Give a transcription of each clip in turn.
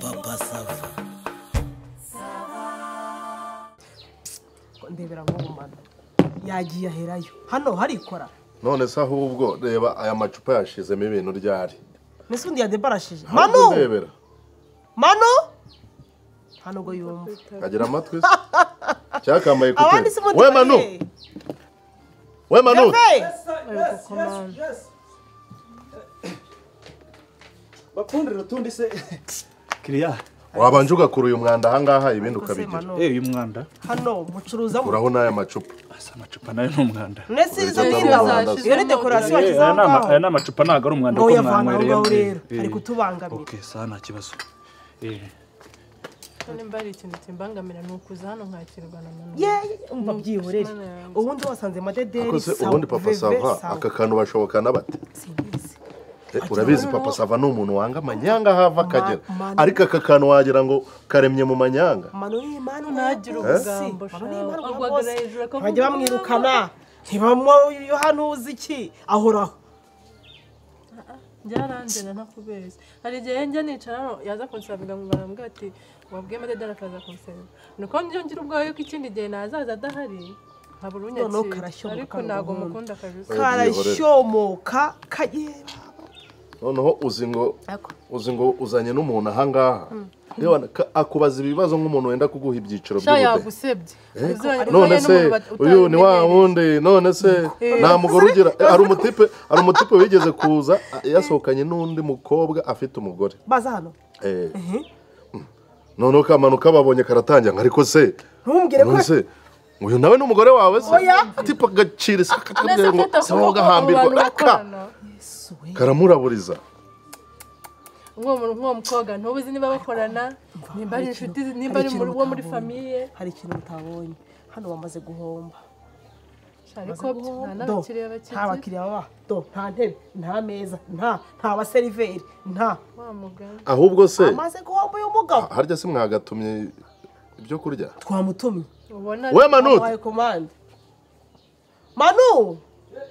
papa sava ndebera nk'ubumara yagiye aherayo hano harikora none se ahubwo reba aya macupa yashizemo ibintu ryari mbese undi yadebarashije Ahubwo manu ndebera manu hano ngo yumva agira amatwi se cyakambaye abandi si kuteri we manu we manu bakundira utundi se kiriya wabanje ugakura uyu mwanda ahangaha ibindi ukabigira eee uyu mwanda hano mucuruza mu uraho n'aya macupa asa amacupa nayo ni umwanda ndetse izo Uretse n'indabo zashizemo. iyo ni dekorasiyo Eh, bashyizeho aya ni ama- ngaho aya ni amacupa ntabwo ari umwanda ngo kuko uyavana aho ngaho mwanywereyemo. rero ari Eh, kutubangamira ok sawa nta kibazo Eh, nimba hari ikintu kimbangamira ni ukuza hano nkakirwa na mama ye umva byihorere ubundi wasanze amadederi akoze ubundi papa sava aka kantu bashobokana bate Eh, urabizi papa sava ni umuntu wanga amanyanga hava akagera Manu. ariko aka kantu wagira ngo karemye mu manyanga manu y'imana ntagire ubugambo shaho urwagara hejuru akavuga bajya bamwirukana ntibamwo iyo hano uzi iki ahoraho byarangira ntakubeshya hari igihe njya nicara hano yaza kunsabira ngo barambwira ati wabwiye amadedari akaza kunsaba nuko njya ngira ubwoba ko ikindi gihe nazaza adahari nkabura Noneho unyakira karashyoboka ariko kano ntabwo gahunda. mukunda kabisa Oya, byihorere. karashyomoka kagera noneho uzi ngo uzi ngo uzanye n'umuntu ahangaha Yewe ka- akubaza ibibazo nk'umuntu wenda kuguha ibyiciro sha by'ubudehe yagusebye none se uyu ni wa wundi none se nta mugore ugira eh, hari umutipe hari umutipe wigeze kuza a- yasohokanye n'undi mukobwa afite umugore baza hano Eh. noneho kamanuka babonye karatangira ngo ariko se ntumbwire ko none se uyu nawe ni umugore wawe se tipa agacira isa ameze kakabwira ngo afite se wowe ugahambirwa Aka! karamuraburiza nk'uwo mukobwa ntubuzi niba bakorana nimba ari inshuti nimba ari muri- uwo muri famiye hari ikintu utabonye hano bamaze guhomba ariko nta Do, n'abakiriya nta bakikije bakiriya baba do nta ntebe nta meza nta nta baseriveri nta wa mugani ahubwo se amaze guhomba uyu mugabo harya se mwagatumye ibyo kurya twamutumye ubona we manute wabaye komande manu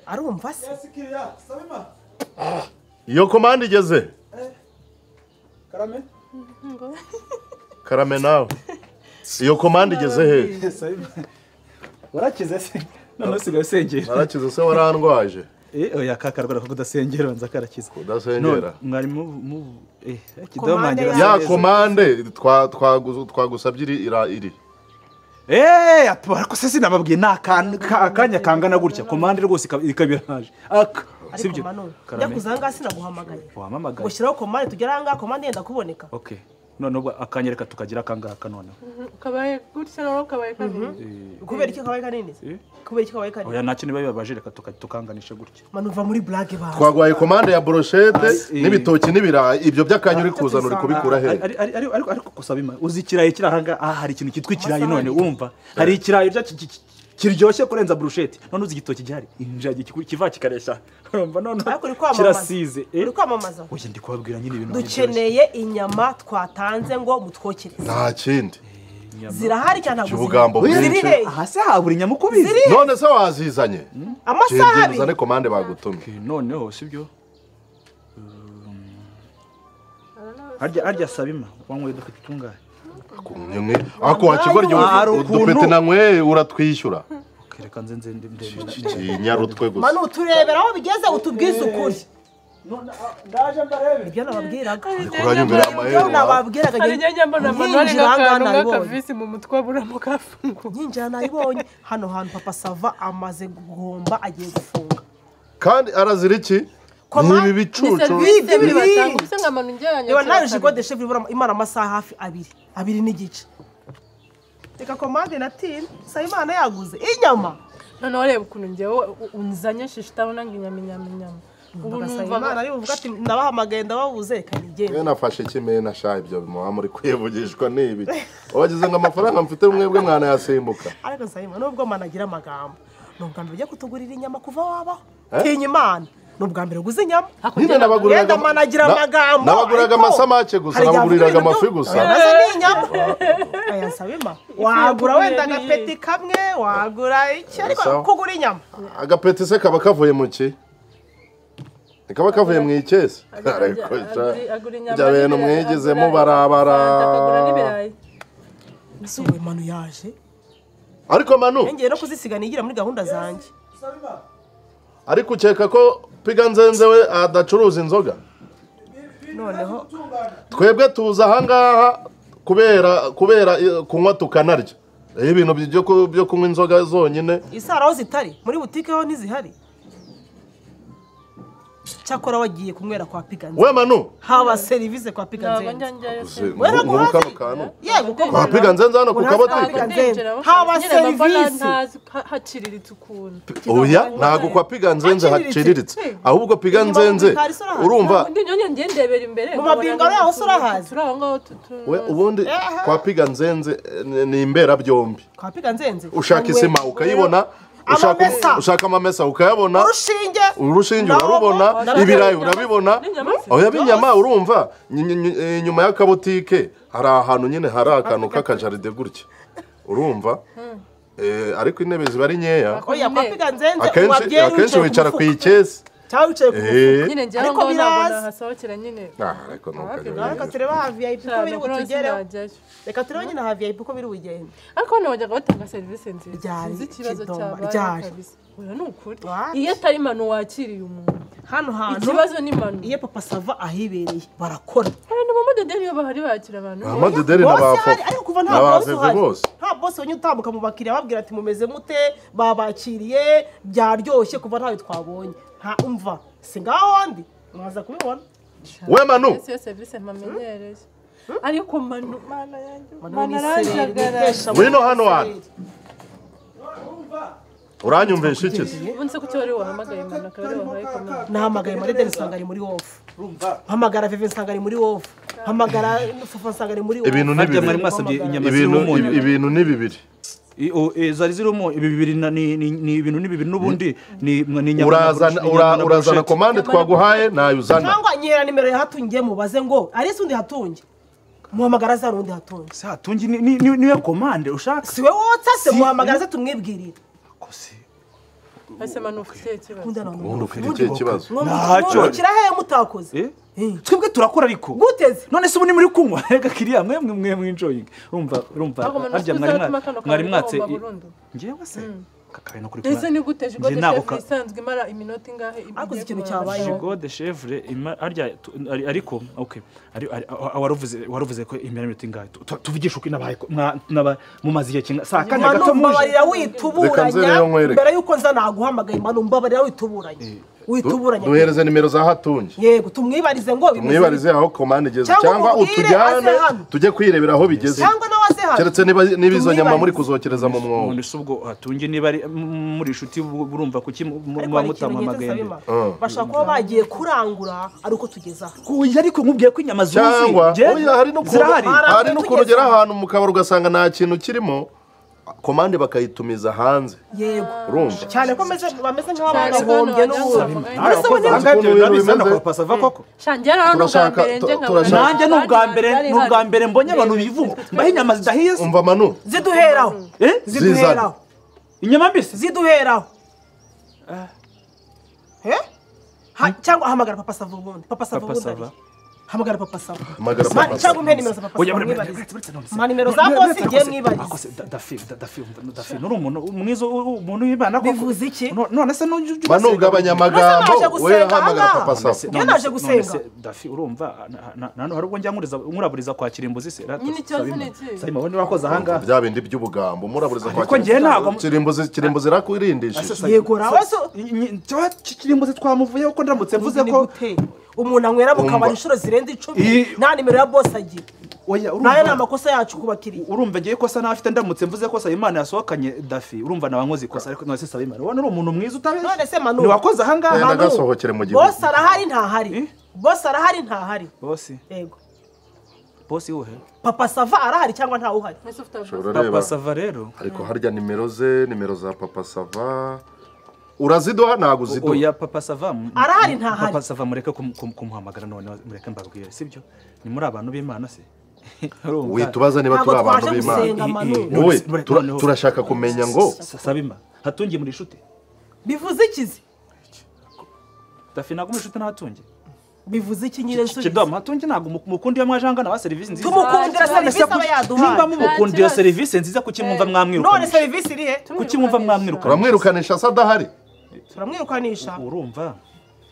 arumva se kiriya saba imana iyo komande igeze karame karame nawe iyo komande igeze he saba imana warakize se none usigaye usengera narakize se warandwaje Eh, oya ka karwara ko kudasengera banza karakiza Kudasengera. None, mwari mu mu eh Komande kidamangira ya komande twa- twagu- twagusabye iri ira- iri Eh, apa, ariko se sinababwiye ni akantu- ka- akanya kangana gutya komande rwose ikaba- ikaba iraje aka ariko sibyo manu njya karame kuza ahangaha sinaguhamagaye wampamagaye gushyiraho komande tugere ahangaha komande yenda kuboneka okay none ubwo akanya reka tukagira akangaka noneho kabaye gutya nawe kabaye kabiri kubera iki kabaye kanini se kubera iki kabaye kanini oya nta kintu biba bibabaje reka tuka- tukanganisha gutya manu uva muri burage bawe twagwaye komande ya boroshete Eh. n'ibitoki n'ibirayi ibyo by'akanya uri kuzana uri tuzana. kubikura Ari- he ari- ari- ariko ariko gusaba imana uzi ikirayi kiri ahangaha aha hari ikintu cyitwa ikirayi Amasahani. none wumva hari ikirayi bya- ki- ki- kiryoshye kurenza burusheti none uzi igitoki gihari injagi kiku- kiva kikareshya urumva none ariko uri kwamamaza kirasize eh? uri kwamamaza oya ndi kubabwira nyine ibintu biryoshye. dukeneye inyama twatanze ngo mutwokereze nta kindi Inyama. zirahari cyane ntabwo Ubugambo zihari. bwinshi. Ziri he? aha se habura inyama uko ubizi none se wazizanye amasaha Genda uzane abiri komande bagutumye Eh, noneho sibyo harya harya sabima wanyweye dufite utungahe ako wakigorya Hari udupete ukuntu- nanyweye uratwishyura Ok, reka nze nze nde- nde- nde- kinyarutwe gusa manu turebera aho bigeze utubwize ukuri None, ah, ndaje mbarebe ibyo nababwiraga uranyumvira ibyo amaherezo wawe. nababwiraga hari igihe njya mbona manuwari nyinjira ahangaha nk'akantu nabibonye k'akavisi mu mutwe waburamo kafunguye nyinjira nabibonye hano hantu papa sava amaze guhomba agiye gufunga kandi arazira iki ni Komande- ibi ni bicucu serivisi Bibiri. bibatanga ubuse ngo amanu njye reba nawe yanyakira kabiri jigodeshe imara amasaha hafi abiri abiri n'igice reka komande na tini sayimana yaguze inyama noneho reba ukuntu njyewe u- unzanye shishi utabona ngo inyama inyama inyama ubu sayimana numva ariwe uvuga ati nabahamagaye ndababuze reka nigende Mwe nafashe kimwe na sha ibyo muba muri kwivugishwa ni ibi wagize ngo amafaranga mfite mwebwe mwanayasimbuka ariko sayimana nubwo mana agira amagambo ni ubwa mbere ujya kutugurira inyama kuva wabaho Eh? tinya imana ni ubwa mbere uguze inyama nyine Yenda mana agira na- amagambo, nabaguriraga ariko amasamake gusa hari igihe nabaguriraga avuga amafi ibintu gusa nazo ni inyama aya nsabima wagura wenda ni- agapeti kamwe wagura iki ariko Sawa. kugura inyama agapeti se kaba kavuye mu ki kaba kavuye mu ikesi ariko bya bintu mwigezemo barabara ese ubu manu yaje ariko manu yongeye no kuzisiga nigira muri gahunda zanjye ariko ukeka ko piga nzenze we adacuruza inzoga noneho twebwe tuza ahangaha kubera kubera eh, kunywa tukanarya iyo ibintu byo ku- byo kunywa inzoga zonyine isaro aho zitari muri butike ho ntizihari cyakora wagiye kunywera kwa piganze we manu haba serivisi kwa ntabwo piganze njya njyayo se uzi- Wera nk'ubu kuhazi? kano kantu yego kuko kwa piga nzenze hano ku Ntabwo kabotike ndi- Haba haba serivisi. serivisi haciriritse ukuntu oya ntabwo kwa piga nzenze Haciriritse. haciriritse ahubwo piga Inyuma mu nzenze bikari sora hazi. urumva undi nyonye ngiye ndebera imbere Mu mabingo ari aho se urahazi? turi aho ngaho tu- tu- we ubundi kwa piga nzenze eh, ni- ni imbera byombi kwa piganze nze ushaka isima ukayibona Amamesa. ushaka ushaka amamesa ukayabona urushinge urushinge Nabo- urarubona Nabo- ibirayi urabibona N'inyama- oya b'inyama urumva ny- ny- ny- eh, inyuma y'akabotike hari ahantu nyine hari akantu k'akajaride gutya urumva Eh, ariko intebe ziba ari nkeya oya kwa Nyine. piganze nze akenshi wabyeyi akenshi wicara ku mufuka ikesi cyangwa wicaye ku mufuka Eh, nyine njyewe aho Ariko ngaho ntabwo biraza. nahasohokera nyine ah, ariko ni ukajya reka wenyine. turebe ha viyayipi ko biri ntabwo butugereho sinajyayo reka turebe nyine ha viyayipi ko biri bugende ariko hano bajyaga batanga serivisi nziza Ryari sinzi ikibazo kidomba, cyabaye ryari. kabisa oya ni ukuri What? iyo atari manu wakiriye umuntu hano hantu ikibazo ni manu iyo papa sava ahibereye barakora abantu bamadodeni iyo bahari bakira abantu Ah, amadederi na Bose bafo ahari, ariko kuva nta na bose baveve uhari. bose nta bose wenye utambuka mu bakiriya babwira ati mumeze mute babakiriye byaryoshye kuva ntawe twabonye nta umva si ngaho wandi mwaza kubibona we manu Ese iyo serivisi mpamenyereye ariko manu mana yanjye Manu manu ni sereri, aranjagara bitesha Ngwino abantu hano sereri. uranyumvisha iki se ubundi se kuki wari wahamagaye manu akaba ari wahaye komanda nahamagaye marideni nsanga ari muri wofu mpamagara veve nsanga ari muri wofu mpamagara fafa nsanga ari muri wofu ibintu ni Harya mwari bibiri mwasabye inyama zirimo ibintu umunyu ibintu ni bibiri I- o- eh, zari zirimo ibi bibiri na- ni ni- ni ibintu ni bibiri n'ubundi ni ni inyama na urazana brush- ni ura- inyama na urazana brushette. komande twaguhaye nayo uzana cyangwa nyera nimero ya hatungiye mubaze ngo ari ese undi hatungi muhamagara za rundi hatungi Sa, tungi ni- ni- ni- niwe komande ushaka siwe wotsa se Si- muhamagara ze tumwibwirire Ko se, ese manu ufite ikibazo Ukunda none. ubundi ufite ikihe kibazo Ntacyo. mwungukira hehe mutakoze eh? Eh. twebwe turakora ariko guteze none se ubu ni muri kunywa reka kiriya mwe mwe mwe mwinjoyinga urumva urumva ntabwo manu harya ufite mwari uzatuma mwa- kano mwari kantu mwatse kagomba burundu ngewe se kakabena kuri ese kumara ni gute Njye jigode ntabwo shefu ka- isanzwe imara iminota ingahe igiye Hakoze ikintu kumara? cyabaye. jigo de chevre ima- harya tu- ari- ariko okay ari- ari- a- a- waruvuze waruvuze ko imyanya minota ingahe Tu- tu- tuvugishe uko inabaye ko- mwa- naba- mumaze igihe kinga saa kane gato muje mbanumbabarira Reka nze wituburanya rero nkwereke. mbere y'uko nza naguhamagaye mbanumbabarira wituburanya wituburanya duhereze nimero za hatungi yego tumwibarize ngo bimeze mwibarize aho komande igeze Cyangwa cyangwa umubwire utujyane aze hano. tujye kwirebera aho bigeze cyangwa nawe aze hano keretse niba- niba izo nyama muri Tumwibarize. kuzokereza mu mwobo none se ubwo hatunge niba ari m- muri inshuti bu- burumva kuki mu- mu- ariko muba hari ikintu ngeze mutamuhamagaye nsabima mbere? Ah. bashobora kuba bagiye kurangura ari uko tugeze aha Oya, ariko nkubwiye ko inyama zuzuye cyangwa Njye- oya, hari n'ukuntu zirahari Hari hari n'ukuntu ugera aho. ahantu mu kabari ugasanga nta kintu kirimo komande bakayitumiza hanze yego urumva cyane ko meze- bameze Cyane ko nk'abahombye hano n'ubundi wagira ngo mbese ubu ni nibyo- Urakoze, aha ngaha ibyo Ukuntu biba bisa bimeze. na kwa Pasava koko shangera hano ubwa Turashaka- mbere njye tu- nkabona turashaka- nanjye ni ubwa mbere ni ubwa mbere mbonye abantu Ndebe, bivuga ndebe. mbaho inyama zidahiye se umva manu ziduheraho Eh? ziduheraho inyama mbisi ziduheraho Eh? Ha- cyangwa hamagara papa sava ubundi papa sava Papa ubundi Sava. ari. hamagara papa sava Hamagara Ma- Papa cyangwa Sava. umpe nimero za papa Oya, sava bure- bure- mwibarize bure- bure- bure- ma nimero za bure- bure- bose ngiye akose- mwibarize akose, da- dafi da- dafi da- dafi nuri umuntu mwiza u- u- umuntu w'imana koko. Bivuze iki? No- none se nujya ujya manu ubasenga ugabanya buri gihe. amagambo Maze naje gusenga we hamagara aha. papa None se- sava Iyo none naje se- none gusenga. se, dafi urumva na- na- na- ntabwo njya nkuriza- nkuraburiza kwakira imbuzi se rata, Nyine ikibazo Sabima. ni iki? Sabima, wowe niba wakoze ahangaha bya bindi by'ubugambo muraburiza Ariko njyewe ntabwo- kirimbuzi kirimbuzi irakurindishije Yego, rawe so- kirimbuze twamuvuyeho ko ndamutse mvuze ni ko gute umuntu anywera mu Umva. kabari inshuro zirenze icumi I- nta nimero ya bose agira nayo oya ni urumva amakosa yacu ku bakiriya urumva ngiye kosa n'afite ndamutse mvuze ko Sayimana yasohokanye dafi urumva nawe nkoze ikosa ariko none se Sayimana ubona uri umuntu mwiza utabeshya none se manu ntiwakoze ahangaha Enda Manu, gasohokere mu gihugu. bose arahari ntahari Eh? bose arahari ntahari bosi yego bosi wowe papa sava arahari cyangwa ntawuhari Ese ufite akazi? Ushobora reba. papa sava rero ariko harya nimero ze nimero za papa sava uraziduha ntabwo uziduha oya papa sava mu- Arahari, mu- ntahari. papa sava mureke kum- kum- kumuhamagara none mureke mbabwire sibyo ni muri abantu b'imana se Urumva? witubaza niba Ntabwo turi abantu twaje b'imana gusenga. Manu. wowe none- none- tura- noneho- turashaka kumenya ngo Sa- sabima hatungiye muri inshuti bivuze ikizi dafi ntabwo muri inshuti ntatunge bivuze iki nyine kido amatunge ntabwo mukundi iyo mwajanga na serivisi nziza tumukundira serivisi aba nimba yaduhaye mumukundiye iyo serivisi nziza kuki mwumva none mwamwirukanisha serivisi irihe kuki mwumva mwamwirukanisha uramwirukanisha asa adahari turamwirukanisha urumva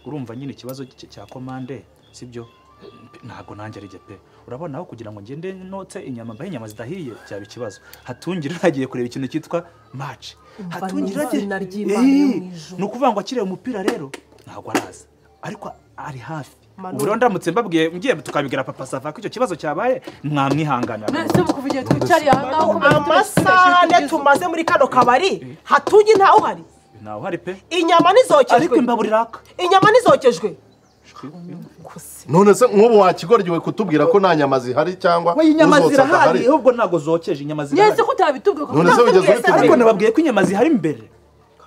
urumva nyine ikibazo cy- cya komande sibyo Mpe- ntabwo nanjye ari jye pe urabona aho kugira ngo ngende notse inyama mbahe inyama zidahiye byaba ikibazo hatungire nagiye kureba ikintu cyitwa match hatungire numva izina ry'Imana yo mu ijuru. ni ukuvuga ngo akiriye umupira rero ntabwo araza ariko ari hafi Manu- ubu rero ndamutse mbabwiye ngiye tukabibwira papa sava ko icyo kibazo cyabaye mwamwihanganira mbese ubu kuva igihe twicariye aha ngaha uko bari twese amasaha tugeze ane ubu. tumaze muri kano kabari hatunge ntawe uhari ntawe uhari pe inyama ariko ntizokejwe imbabura iraka inyama ntizokejwe none se nk'ubu wakigoryiwe kutubwira ko nta nyama zihari cyangwa we inyama uzotsa zirahari ahubwo ntabwo zokeje inyama zirahari nyese ko utabitubwiye kuko none se ntabwo wigeze twese- ariko ubitubwira nababwiye ko inyama zihari imbere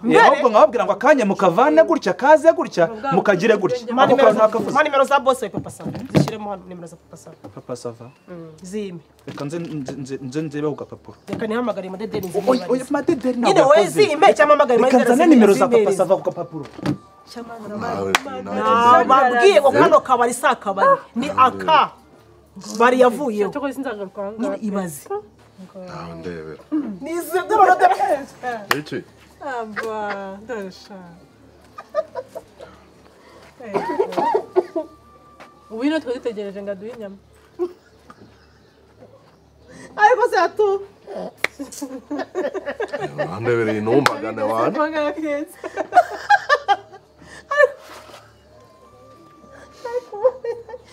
Mbere? ahubwo nkababwira ngo akanya mukavane gutya kaze gutya mukagire gutya Ma ako nimero kantu za- nakavuze ma nimero za bose papa sava zishyiremo hano nimero za papa sava papa sava zime reka nze nze- nze- nze nzebeho gapapuro reka nihamagare amadedeni Oya, oya, madederi ntabwo nyine wowe yakoze. zime cyangwa amagare reka nzane nimero za papa sava ku gapapuro babwiye ngo kano kabari si akabari ni aka bari yavuyeho cyakora sinzagaruka aha nyine ngaha. ibaze nawe ndebera ni izi ndabona iki aba ndasha ubu ino twari dutegereje ngo aduhe inyama ariko se hatu wandebereye numvagane wane Magara keza.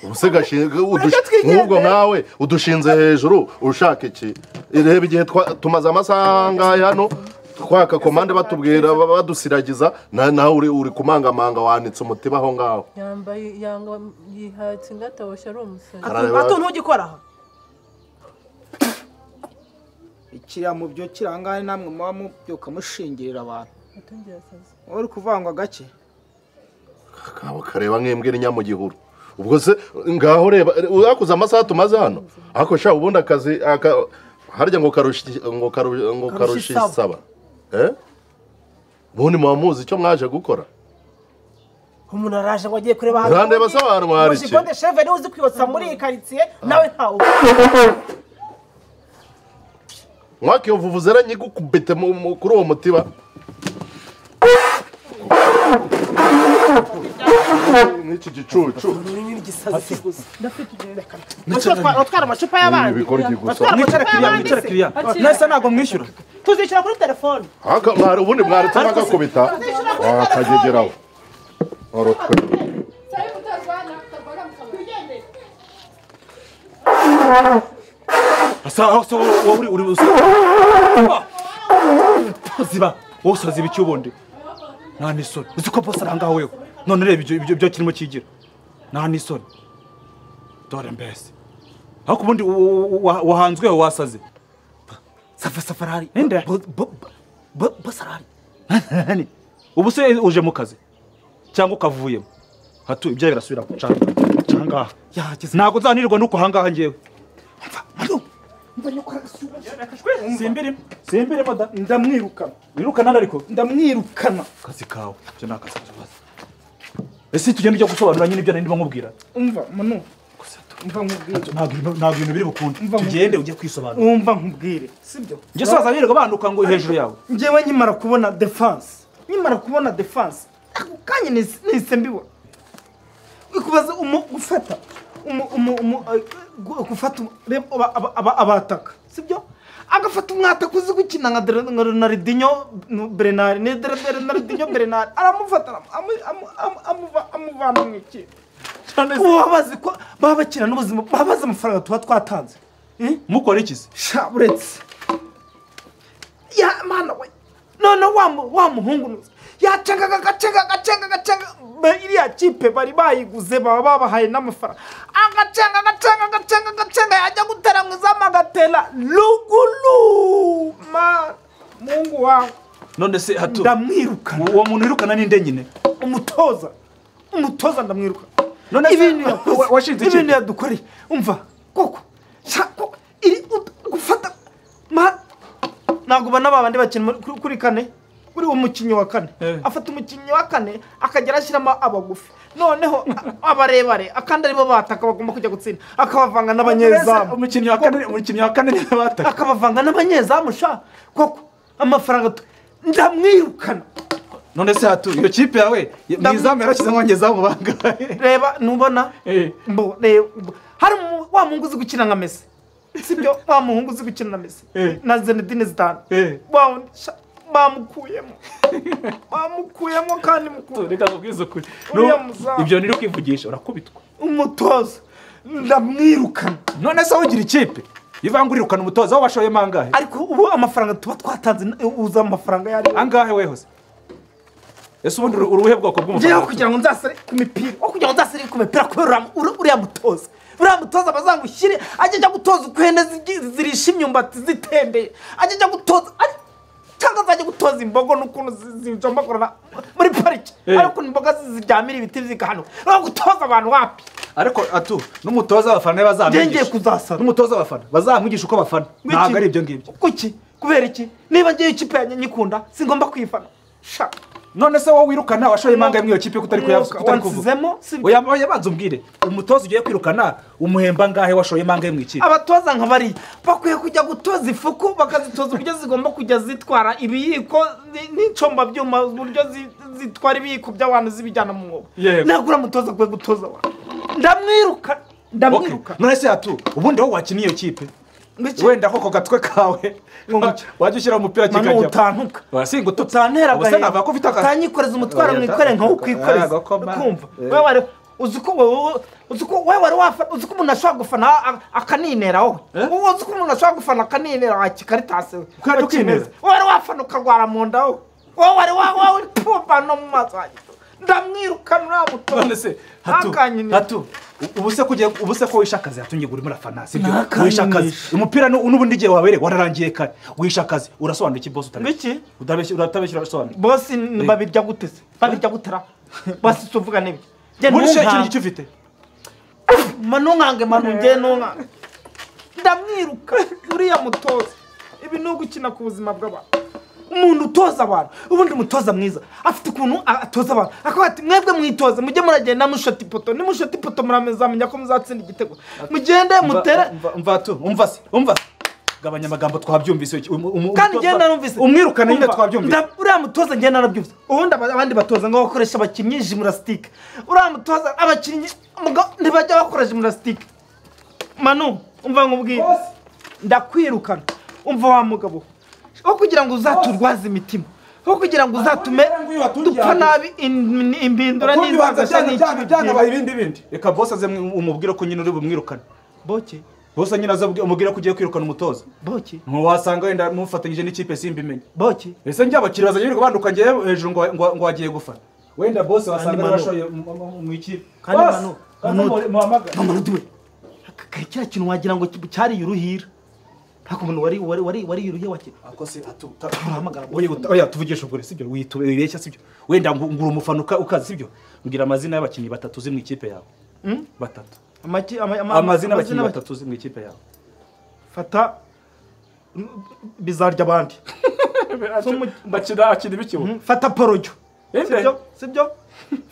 ubu se gashinzwe twigendere. nk'ubwo nkawe udushinze hejuru ushaka iki reba igihe twa- tumaze amasaha angahe hano twaka komande batubwira ba- badusiragiza na- nawe uri- uri kumangamanga wanitse umutima aho ngaho yambaye yanga yihatse ingataboshye ari umusazi Arareba. hatu ntugikora aha ikiriya mu byo kirangane namwe muba mubyuka mushingirira abantu atungira asazi uri kuvangwa gake kabo kareba nk'imbwa irinya mu gihuru ubwo se ngaho reba urakoze amasaha tumaze hano ariko sha ubundi akazi aka- harya ngo karusha iki- ngo karu- ngo karusha Karusha isaba Eh? ubundi muba muzi icyo mwaje gukora umuntu araje ngo agiye kureba Urandeba se abantu mwari iki? mujigonde sheve niwe uzi kwibutsa muri iyi karitsiye nawe ntawe mwakivuvuze ra nyigukubite mu- mu- kuri uwo mutiba n'iki gicucu ururimi n'igisazi gusa utwara amacupa y'abandi bikorye gusa Batwara- mwicara kiriya mwicara kiriya nese ntabwo mwishyura tuzicara kuri telefone Aka- mwari- ubundi mwaretse bagakubita wakagegeraho warotwe asa aho se wowe uri uri usa ziba wowe usaziba icyo ubundi nta n'isoni uzi ko bose aranga wewe none reba ibyo ibyo- ibyo kirimo kigira nta n'isoni dore mbese ariko ubundi u- u- wa- wahanzweho wasaze safa safarari ninde bosarari ubu se uje mu kazi cyangwa ukavuyemo hatu ibyo birasubira guca cyangwa ntabwo nzanirwa nuko ahangaha ngewe simbiri simbiri moda ndamwirukana wirukana nari ariko ndamwirukana akazi kawe ibyo ni akazi tubaza ese tugenda ujya gusobanura nyine ibyo nari ndimo nkubwira umva munu umva nkubwire ntabwo ibintu- ntabwo ibintu biri bukunde Mva mu- tugende ujye kwisobanura umva nkubwire sibyo njye soza birirwa banduka ngo hejuru yawe njyewe nkimara kubona defanse nkimara kubona defanse ako kanya nahise- nahise mbibona wikubaza umu gufata umu umu umu eh, gu- gufata umu- reba aba- aba- aba- abataka sibyo agafata umwataka uzi gukina nka Dere- nka Ronaldinho nu- Bernard ni Dere- Ronaldinho Bernard aramufata aram- amu- amu- amu- amuva- amuvana mu ikipe baba bazi ko baba bakina n'ubuzima baba bazi amafaranga tuba twatanze Eh? mukora iki se sha uretse ya mana we none wa mu- wa muhungu nu- yacengaga agacenga agacenga agacenga Ba- iriya kipe bari bayiguze baba babahaye n'amafaranga agacenga agacenga agacenga agacenga yajya gutera mu izamu agatera ruguru mana muhungu wawe none se hatu ndamwirukana uwo muntu wirukana ninde nyine umutoza umutoza ndamwirukana None se- ibintu yakoze wa- washinze iki? ibintu yadukoreye umva koko sha- ko- iri ut- gufata ma ntabwo ubona ba bandi bakina muri- kuri kuri kane uriya mukinnyi wa kane Eh. afata umukinnyi wa kane akagera ashyiramo abagufi noneho a- abarebare akandi aribo bataka bagomba kujya gutsinda akabavanga Mbese n'abanyezamu umukinnyi wa kane umukinnyi wa kane niwe bataka akabavanga n'abanyezamu sha koko amafaranga tu- ndamwirukana none se hatu iyo kipe yawe mu izamu yarashyizemo abanyezamu bangahe reba nubona Eh. mbo reba mbo. hari umu- wa muhungu uzi gukina nka mesi sibyo wa muhungu uzi gukina na mesi Eh. na zenedine zidane Eh. wa wundi sha bamukuyemo bamukuyemo kandi mukuru reka nkubwize ukuri Uriya No, muzamu. ibyo ntiri kwivugisha urakubitwa umutoza ndamwirukana none se wogira ikipe ivangururukana umutoza aho washoyemo angahe ariko ubu amafaranga tuba twatanze na- uzi amafaranga yari angahe we hose ese ubundi uri uruhe bwoko ngewe bw'umufaransa kugira ngo nzasare ku mipira aho kugira ngo nzasare ku mipira kubera uriya mu- uri- uriya mutoza uriya mutoza bazangushyire ajya ajya gutoza uko ihene zigi- zirisha imyumbati zitembeye ajya ajya gutoza ari- cyangwa azajya gutoza imbogo n'ukuntu zi- zijombagorana muri parike Eh. ariko imboga zi- ziryamira ibiti zigahanuka uriya gutoza abantu wapi ariko atu n'umutoza abafana be ngewe ngiye bazamwigisha kuzasara n'umutoza abafana bazamwigisha uko bafana Ngwiki. ntabwo ari ibyo ngibyo kuki kubera iki niba ngewe ikipe yanjye nyikunda singomba kwifana sha none se wowe wirukana washoyemo angahe muri iyo kipe kutari umwuka kutari kuvuga wansizemo sibyo oya oya banza umbwire umutoza ugiye kwirukana umuhemba angahe washoyemo angahe mu ikipe abatoza nka bariya bakwiye kujya gutoza ifuku bakazitoza uburyo zigomba kujya zitwara ibiyiko ni- n'incombabyuma uburyo zi- zitwara ibiyiko by'abantu zibijyana mu mwobo Yego. ntabwo uriya mutoza akwiye gutoza abantu ndamwiruka Okay. ndamwiruka none se atu ubundi wowe wakiniye iyo kipe Ngwiki. wenda koko gatwe kawe Ngwiki. wajya ushyira umupira manu kikajya utantuka wasinga ututse utantera ubuse navuga ko ufite aka utanyikoreza umutwaro Oya, mwikorere nka Ah, ukwikoreza agakoma. kumva Eh. wewe wari uzi ko wowe uzi ko wewe wari wafata uzi ko umuntu ashobora gufana a- a- akaninera wowe Eh? wowe uzi ko umuntu ashobora gufana akaninera wa kikaritasi we Ko ari ukinera? wowe wari wafana ukarwara mu nda wowe wowe wari wa- wowe pumva no mu maso hanjye ndamwirukana uriya muto none se hatu ntakanyinisha hatu u- ubuse ko ugiye ubuse ko wishe akazi hatu ngiye urimo urafana sibyo Ntakanyinisha. wishe akazi umupira nu- n'ubundi igihe wabereye wararangiye kare wishe akazi urasobanura iki bosi utabeshya Ngwiki? utabeshya uratabeshya urasobanura bose ni- babirya gute se babirya gutera bose si uvuga n'ibyo Njye ubundi se ikintu ntunkange. gicyo ufite manungange manunge ntungange ndamwiruka uriya mutoza ibi ni ugukina ku buzima bw'abantu umuntu utoza abantu ubundi umutoza mwiza afite ukuntu a- atoza abantu akavuga ati mwebwe mwitoze mujye muragenda mushota ipoto nimushota ipoto muramuzamenya ko muzatsinda igitego mugende mutere Umva- umva hatu umva se umva se gabanya amagambo twabyumvise iki- um- um- kandi umutoza- njye narumvise umwirukana nyine Umva, twabyumvise nda- uriya mutoza njye narabyumvise ubundi aba- abandi batoza ngo bakoresha abakinnyi jimunasitike uriya mutoza abakinnyi muga- ntibajya bakora jimunasitike manu umva nkubwire ndakwirukana umva wa mugabo wo kugira ngo uzaturwaze imitima wo kugira ngo uzatume dupfa nabi in- in- impindura n'inzangashya n'icyo byanabaye ibindi bindi reka bosi aze mwe- umubwire ko nyine uri bumwirukane boke bosi nyine aze abwi- umubwire ko ugiye kwirukana umutoza boke ntiwasanga wenda mufatanyije n'ikipe simbimenye boke ese njye abakiriya bazajya birirwa banduka njye hejuru ngo ngo- ngo wagiye gufana wenda bose wasanga Manu. bashoye mu- mu- mu ikipe Kandi Bosi, Manu, kandi Manu. mu- muhamagare mama ntuduwe aka kari kiriya kintu wagira ngo cyariye uruhira ntabwo umuntu wari wari wari wariye uruhira wakira ako se atu Urahamagara. oya uta- oya tuvugisha ukuri sibyo witu- wibeshya sibyo wenda ngo ngura umufana uka- ukazi sibyo mbwira amazina y'abakinnyi batatu uzi mu ikipe yawe batatu Amaki- ama- ama- amazina y'abakinnyi y'aba- batatu uzi mu ikipe yawe fata mm, bizarya abandi bakina akina ibikibu Mm, fata porojyo Eh, sibyo sibyo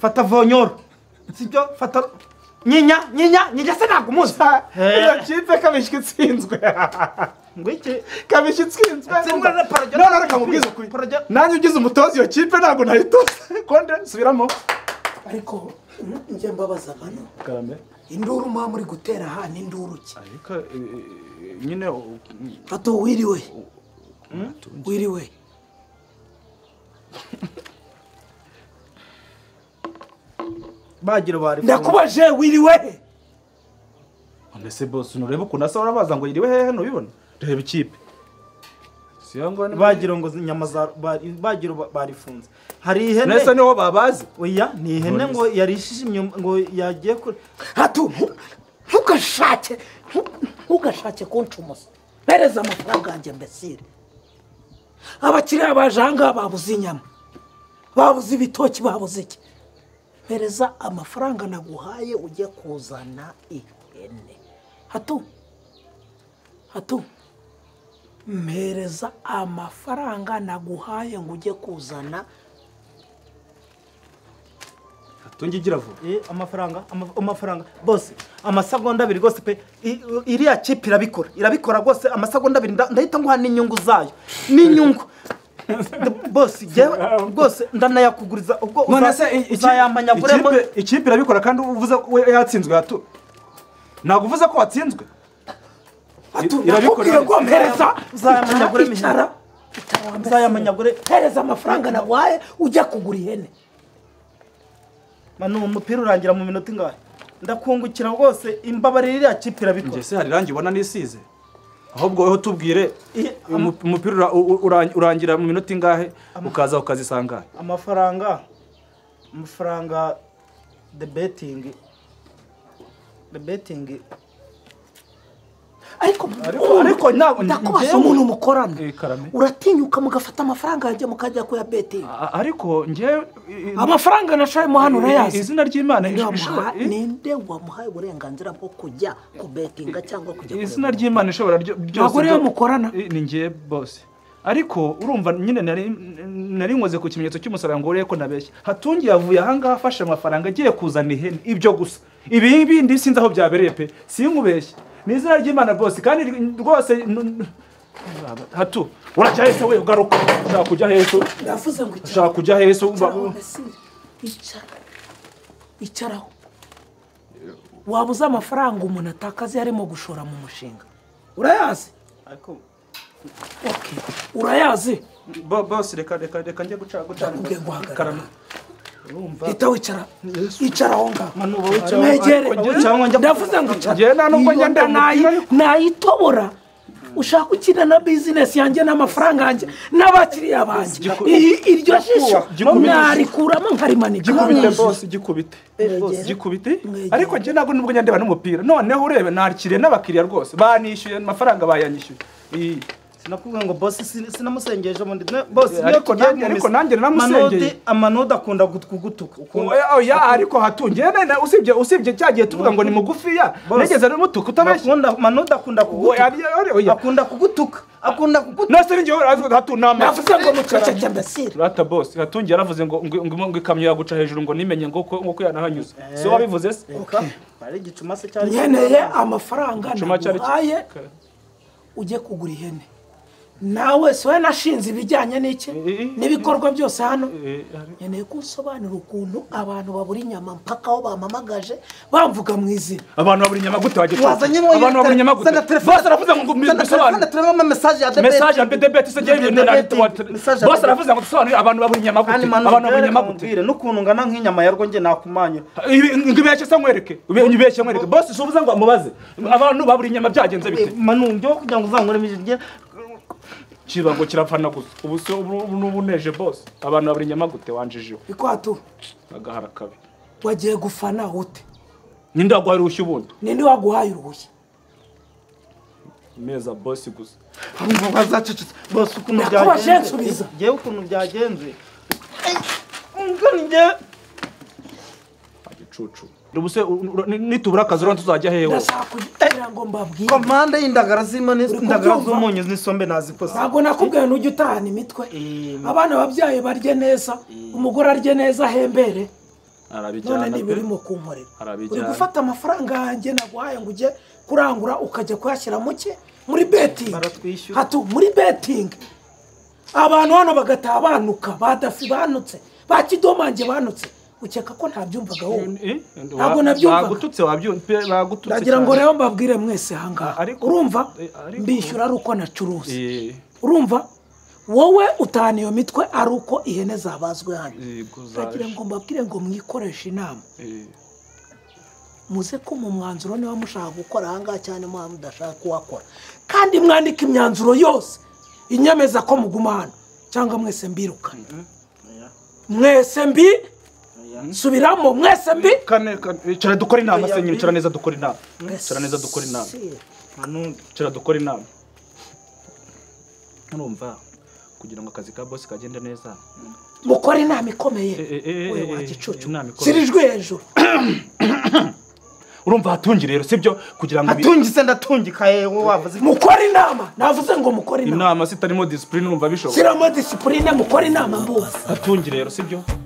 fata vonyoro sibyo fata nyinya nyinya nyinya se ntabwo umuzi iyo kipe kabishyi itsinzwe ngo iki kabishyi itsinzwe Itsinzwe na Paradiyo. none reka mubwize ukuri Paradiyo. nanjye ugize umutoza iyo kipe ntabwo nayitoza konde subiramo ariko njye mbabaza amano karame induru mwa muri gutera aha ni induru ki ariko eh, eh, nyine u- pato wiriwe wiriwe bagira bari ndakubaje wiriwe none se bose nurebe ukuntu asa warabaza ngo yiriwe hehe ntubibone reba ikipe si yo ngo ni bagira ngo inyama za bari- bagira ba- barifunze hari nese ihene niho babazi oya ni ihene ngo yarishije imyuma ngo yagiye kure hatu ntu- ntugashake ntu- ntugashake kuncumosa mpereza amafaranga yanjye mbesire abakiriya baje ahangaha babuze inyama babuze ibitoki babuze iki mpereza amafaranga naguhaye ujye kuzana ihene hato hato mpereza amafaranga naguhaye ngo ujye kuzana tungigira vuba Eh, amafaranga ama- amafaranga bose amasegonda abiri rwose pe i- iriya kipe irabikora irabikora rwose amasegonda abiri nda- ndahita nguha n'inyungu zayo n'inyungu bose jyewe rwose ndanayakuguriza ubwo none uza- se i- iki- uzayamanya aguremo ikipe- ikipe irabikora kandi uvuze ko we yatsinzwe hato ntabwo uvuze ko watsinzwe I- irabikora nakubwiye ko mpereza uzayamenya aguremo ihene. icara icara wa Uzayamenya agure- mpereza amafaranga naguhaye ujya kugura ihene manu umupira urangira mu minota ingahe ndakungukira rwose imbabarira iriya kipe irabikora Njye se hari irangi ubona nisize ahubwo wowe tubwire Iye, uyu mu- umupira ura- u- ura- urangira mu minota ingahe ukaza ukazisangahe amafaranga amafaranga the betting the betting ariko Ariko- ariko ntabwo- ndakubaza njyewe- umuntu mukorana Eh, Karame. uratinyuka mugafata amafaranga yanjye mukajya kuyabetinga A- ariko njye amafaranga nashayemo hano urayazi izina ry'imana Ninde ish- wamuha- ish- ninde wamuhaye uburenganzira bwo kujya kubetinga cyangwa kujya izina kureba? ry'imana ishobora ryo- byose Ntabwo rero byo- mukorana. Eh, ni njye bose ariko urumva nyine nari nari nkoze ku kimenyetso cy'umusaraba ngo urebe ko nabeshya hatungi yavuye ahangaha afashe amafaranga agiye kuzana ihene ibyo gusa ibi bindi sinzi aho byabereye pe sinkubeshye ni izina ry'imana bose kandi ri- rwose n- n- hatu urajya hese we ugaruka ushaka kujya hese ndavuze ngo icara. ushaka kujya hese uba- Icara, Basile. Icara. icaraho waba uzi amafaranga umuntu atakaza iyo arimo gushora mu mushinga urayazi ariko Okay. urayazi Bo- bose reka reka reka njye guca guca Ndakubwiye ngo hagarara. Karame. hita wicara icara aho ngaho Manu, wowe wicara aho- mwegere ariko njyewe cyangwa njya- ndavuze ngo icara Njyewe nta n'ubwo Iyo njya ndeba nda nayi- umupira ariko. nayitobora ushaka ukina na bizinesi yanjye n'amafaranga yanjye n'abakiriya banjye Giku- Iyi- iryo jisho gikubite. narikuramo nkarimanika gikubite bose gikubite gikubite Mwegere. ariko njye ntabwo nubwo njya ndeba n'umupira noneho urebe nakiriye n'abakiriya rwose banishyuye amafaranga bayanyishyuye Iyi. sinakubwiye ngo bosi sin- sinamusengeje ubundi Ne- bosi Eh, ariko nanjye- ariko nanjye naramusengeye. amanode akunda gutugutuka Oya, oya ariko hatungiye nene usibye usibye cya gihe tuvuga ngo ni mugufiya Bose. nigeze n'umutuku utabeshya akunda manode akunda Oya, kugutuka oya, oya. akunda kugutuka akunda kugutuka nase ninjye wari hatu nama navuze ngo muceceke mbese rata boss hatungiye yaravuze ngo ngo- ngo ngo ikamyo yaguca hejuru ngo nimenye ngo ko ngo ko yanahanyuze si wowe wabivuze se ari igicuma se cyari nkeneye amafaranga Igicuma cyari ki- naguhaye ujye kugura ihene nawe si wowe nashinze ibijyanye n'iki Eh, n'ibikorwa byose hano Eh, hari- nkeneye ko usobanura ukuntu abantu babura inyama mpaka aho bamamagaje bamvuga mu izina abantu babura inyama gute wagiye wazanye mo abantu babura inyama gute senda telefone bose aravuze ngo ngo senda telefone mbisobanure turabona mesaje ya debeti mesaje ya debete se Debate, jyewe ibintu debate, message ya bose debate. aravuze ngo dusobanurire abantu babura inyama gute kandi manu abantu babura reka inyama gute nkubwire n'ukuntu ngana nk'inyama ya rwo njye nakumanya Ibi- ngo ibeshye se nkwereke Ube- ibeshye nkwereke bose si uvuze ngo amubaze abantu babura inyama byagenze bite manu njyewe kugira ngo uzankuremo ijoro njye kibango kirapfana gusa ubu se ubu ubu n'ubu neje bose abantu babura inyama gute wanjijeho bikwatu agahara kabi wagiye gufana ute ninde waguha uruhushya ubundi ninde waguhaye uruhushya meza bose gusa Urumva wazacecetse bose ukuntu Nakubaje byagenze nsubiza. ngewe ukuntu byagenze ngana njye igicucu ubu se u- u- ni- nitubura akazi urabona tuzajya hehe wose ndashaka kugira ngo mbabwire komande y'indagara z'imane indagara kubyumva? z'umunyu n'isombe nazikoze ntabwo nakubwiye n'ujya utahana imitwe abana babyaye barye neza umugore arye neza ahembere none arabijyana niba pe urimo kunkorera uri arabijyana gufata amafaranga yanjye naguhaye ngo ujye kurangura ukajya kuyashyira mu cye muri betingi baratwishyura hatu muri betingi abantu hano bagataha banuka ba dafi banutse ba kidomange banutse ukeka ko ntabyumvaga wowe Eh, Ntabwo wa- nabyumvaga. bagututse wabyumva pe, bagututse ndagira ngo cyane. rero mbabwire mwese ahangaha Ariko- urumva Eh, ariko- mbishyura ari uko nacuruza Eh, urumva wowe utahana iyo mitwe ari uko ihene zabazwe hano eh, guza- ndagira ngo mbabwire ngo mwikoreshe inama eh, muze ko mu mwanzuro niba mushaka gukora ahangaha cyane muba mudashaka kuwakora kandi mwandike imyanzuro yose inyemeza ko muguma hano cyangwa mwese mbirukane mwese mbi subiramo mwese mbi kane kane icara dukora inama se nyine icara neza dukora inama Mwese icara neza dukora inama manu icara dukora inama urumva kugira ngo akazi ka bosi kagende neza mukora inama ikomeye Eh, eh, eh, we eh, wa eh, gicucu inama ikomeye. zirijwe hejuru urumva hatungi rero sibyo kugira ngo ibi- atungi se ndatungika yewe wavuze iki? mukore inama navuze ngo mukore inama inama zitarimo disipurine urumva bishoboka shyiramo disipurine mukore inama mbose hatungi rero sibyo